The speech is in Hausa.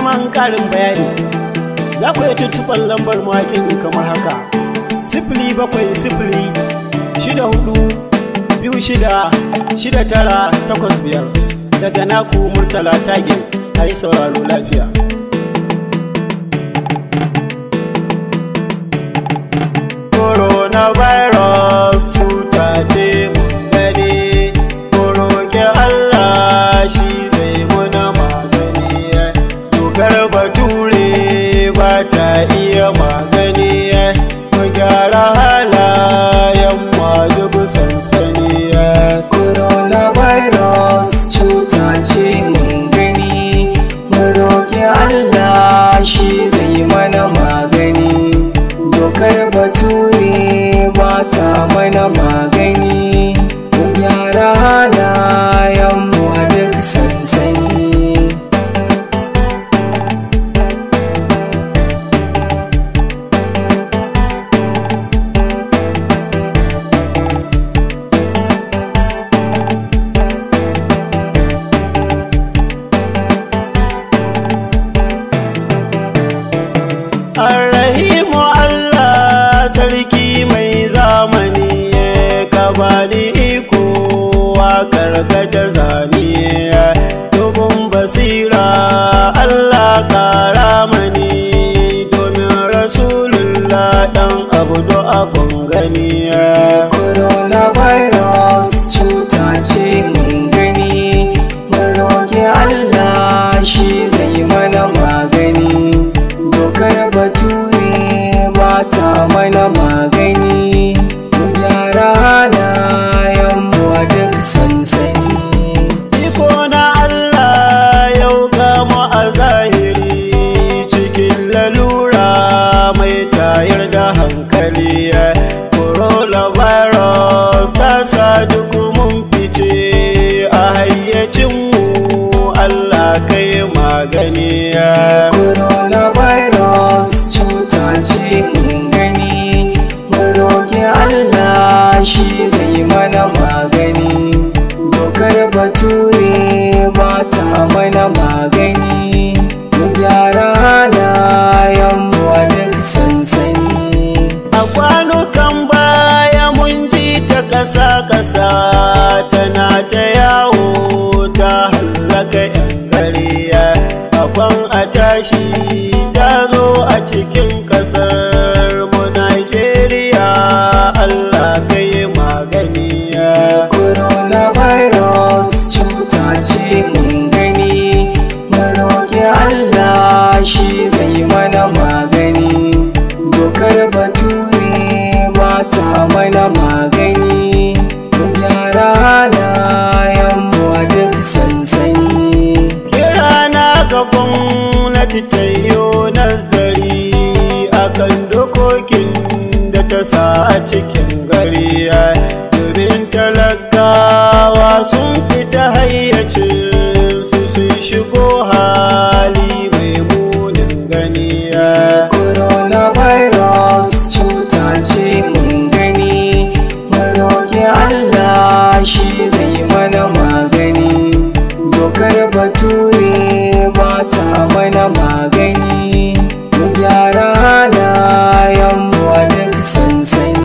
neman ƙarin bayani za ku iya tuntuɓar lambar mawaƙin kamar haka sifili bakwai sifili shida hudu biyu shida shida tara takwas biyar daga naku murtala tagin a yi sauraro lafiya coronavirus cuta ce mun gani roƙi Allah shi zai muna magani dokar bature ba ta iya magani mu gyara halayen masu sansani coronavirus cuta ce mun gani mu roƙi Allah shi zai mana magani dokar bature ba ta mana magani mu gyara halayen mu a duk sansani Arrahimu Allah sarki mai zamani ka bani iko waƙar da zane dubin basira Allah ƙara mani domin rasulullah ɗan abu da abun gani coronavirus cuta ce mun gani mu roƙi Allah shi zai mana magani dokar bature ba ta mana magani mu gyara halayen mu a duk sansani Iko na Allah yau gama a zahiri cikin lalura mai tayar da hankali coronavirus ta sa duk mun fice a hayyacinmu Allah kai magani coronavirus cuta ce mun gani mu roƙi Allah shi zai mana magani dokar bature ba ta mana magani mu gyara halayen mu a duk sansani A kwanukan baya mun ji ta ƙasa-ƙasa tana ta yawo ta hallaka 'yan gariya. Akwan a tashi ta zo a cikin ƙasar mu Najeriya Allah kai magani. coronavirus cuta ce mun gani mu roƙi Allah shi zai mana magani dokar bature ba ta mana magani mu gyara halayen mu a duk sansani Kira na ga gwamnati ta yi nazari akan dokokin da ta sa a cikin